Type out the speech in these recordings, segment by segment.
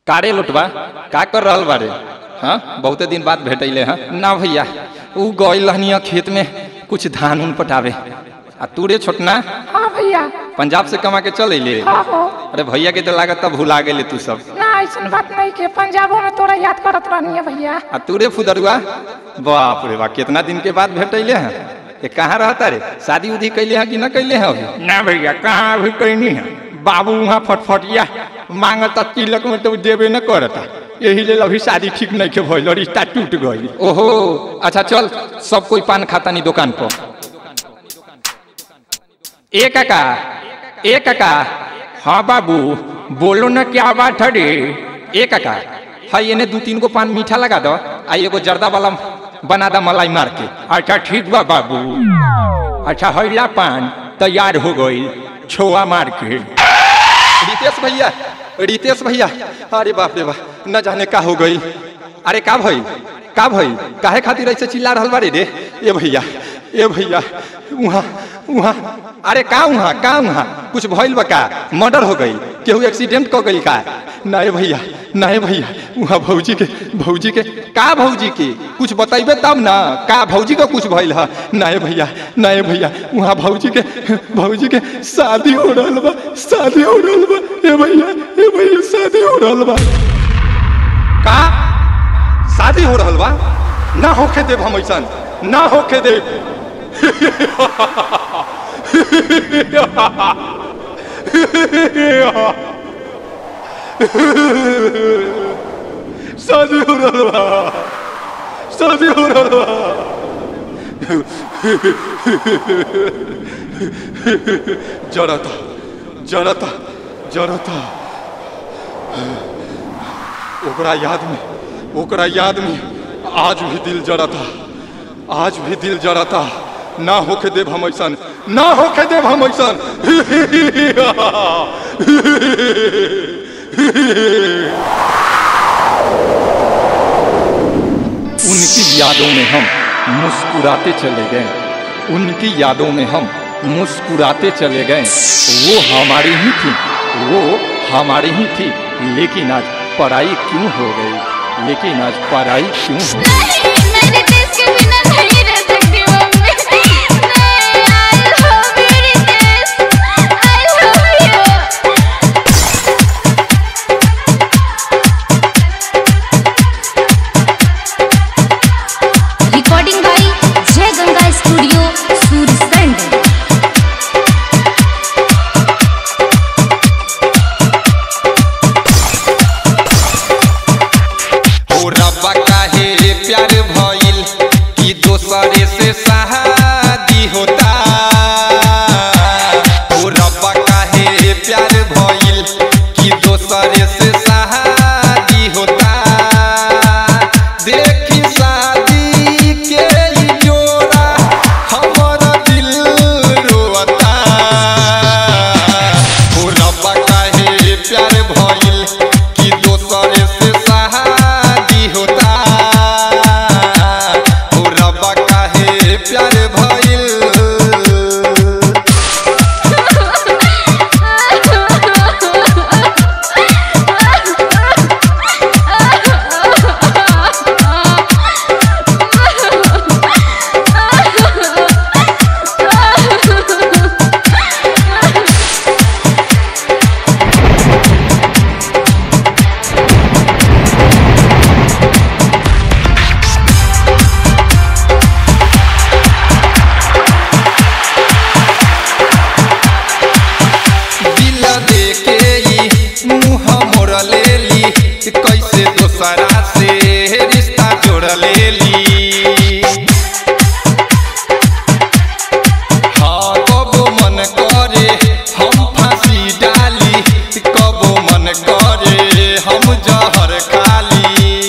कारे लुटवा का कर रहल बारे हाँ बहुते दिन बाद भेटैले हाँ ना भैया ऊ गइल रहनी खेत में कुछ धान उन पटावे आ तू रे छोटना हाँ भैया पंजाब से कमा के चल अइले हाँ हो अरे भैया के तो लागत तब भुला गेले तू सब ना ऐसा बात नहीं के पंजाबो में तोरा याद करत रहनी है भैया आ तू रे फुदरुआ बाप रे बा कितना दिन के बाद भेटैले हैं ये कहाँ रहता रे शादी उदी कैले हैं कि न कैले हैं अभी ना भैया कहाँ अभी कैनी है बाबू वहाँ फटफटिया मांगता तिलक में तो देबे न करता यही लेल अभी शादी ठीक नहीं के भइल रिश्ता टूट गई ओहो अच्छा चल सब कोई पान खाता नहीं दुकान पर ए काका ए काका हाँ बाबू बोलो ना क्या बात है रे ए काका हाय एने दू तीन गो पान मीठा लगा दो आ एगो जर्दा वाला बना दा मलाई मार के अच्छा ठीक बा बाबू अच्छा हैला पान तैयार हो गई छोआ मार के रितेश भैया रितेश भैया अरे बाप रे बाप न जाने का हो गई अरे का भई का भई काहे खातिर ऐसे चिल्ला रहल बारे रे ए भैया ए भैया वहाँ वहाँ अरे का वहाँ का वहाँ कुछ भइल बा का मर्डर हो गई केहू एक्सीडेंट क गई का नहीं भैया नहीं भैया वहाँ भौजी के भौजी के का भौजी के कुछ बतैबे तब ना का भौजी का कुछ भइल है नहीं भैया नहीं भैया वहाँ भौजी के भौजी के शादी हो रहल बा शादी हो रहल बा ए भैया ए भैया शादी हो रहल बा का शादी हो रहल बा ना होखे देव हम ऐसन ना होखे देव शादी हो रहल बा शादी हो रहल बा जरता जरता जरता ओकरा याद में ओकरा याद में आज भी दिल जरता आज भी दिल जरता ना होके देव हम ऐसन ना होके देव हम ऐसन उनकी यादों में हम मुस्कुराते चले गए उनकी यादों में हम मुस्कुराते चले गए वो हमारी ही थी वो हमारी ही थी लेकिन आज पढ़ाई क्यों हो गई लेकिन आज पढ़ाई क्यों हो गई नहीं मेरे देश के बिना नहीं रह सकती मम्मी नहीं आई लव मेरी देश I love you recording by Jai Ganga studio Surajganj ओ रब्बा काहे प्यार भइल कि दोसरे से शादी होता ओ रब्बा काहे प्यार भइल कि दोसरे से शादी होता देखी शादी के ई जोड़ा हमर दिल रोता ओ रब्बा काहे प्यार भइल कि दोसरे से शादी होता ओ रब्बा काहे प्यार भइल दिल देके ई मुँह मोड़ लेली कैसे दोसरा से रिश्ता जोड़ लेली हाँ कबो मन करे हम फांसी डाली कबो मन करे हम जहर खाली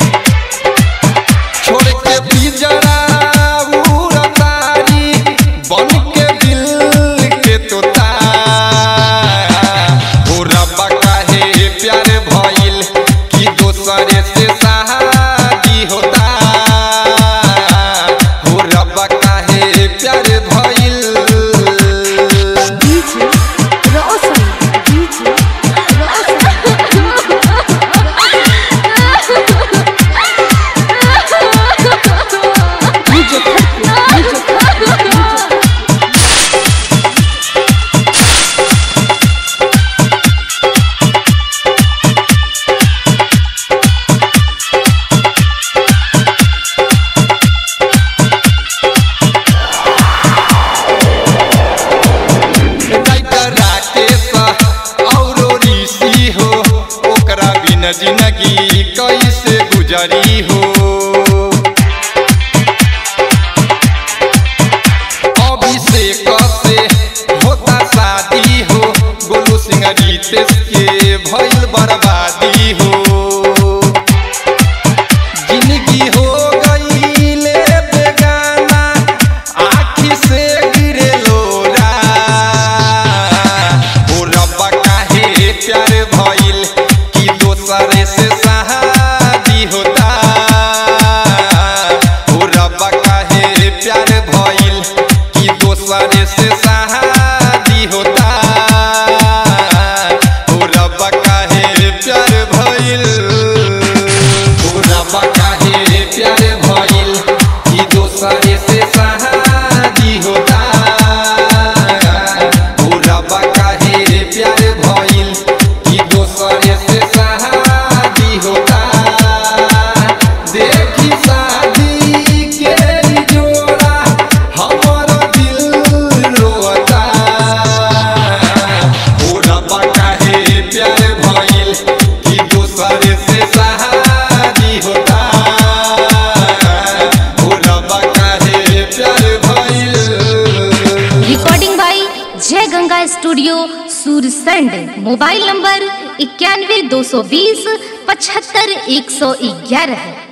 छोड़ के पिजरा उड़तारी बन के दिल के तोता ओ रब्बा काहे प्यार भइल कि दोसरे से शादी होता जिंदगी कैसे गुजरी हो अभिषेक से होता शादी हो गोलू सिंह रितेश के भइल बर्बादी हो जिंदगी हो गई ले बेगाना आखी से गिरे लोरा ओ रब्बा काहे प्यार भइल कि दोसरे से शादी होता ओ रब्बा काहे प्यार भइल कि दोसरे से शादी होता ओ रब्बा काहे प्यार भइल ओ रब्बा काहे प्यार भइल कि दोसरे से शादी होता ओ रब्बा काहे प्यार भइल कि दोसरे से शादी होता देखी शादी के ई जोड़ा हमर दिल रोता ओ रब्बा काहे प्यार भइल कि दोसरे से शादी होता ओ रब्बा काहे प्यार भइल recording by Jai Ganga studio Sursand mobile number इक्यानवे दो सौ बीस पचहत्तर एक सौ ग्यारह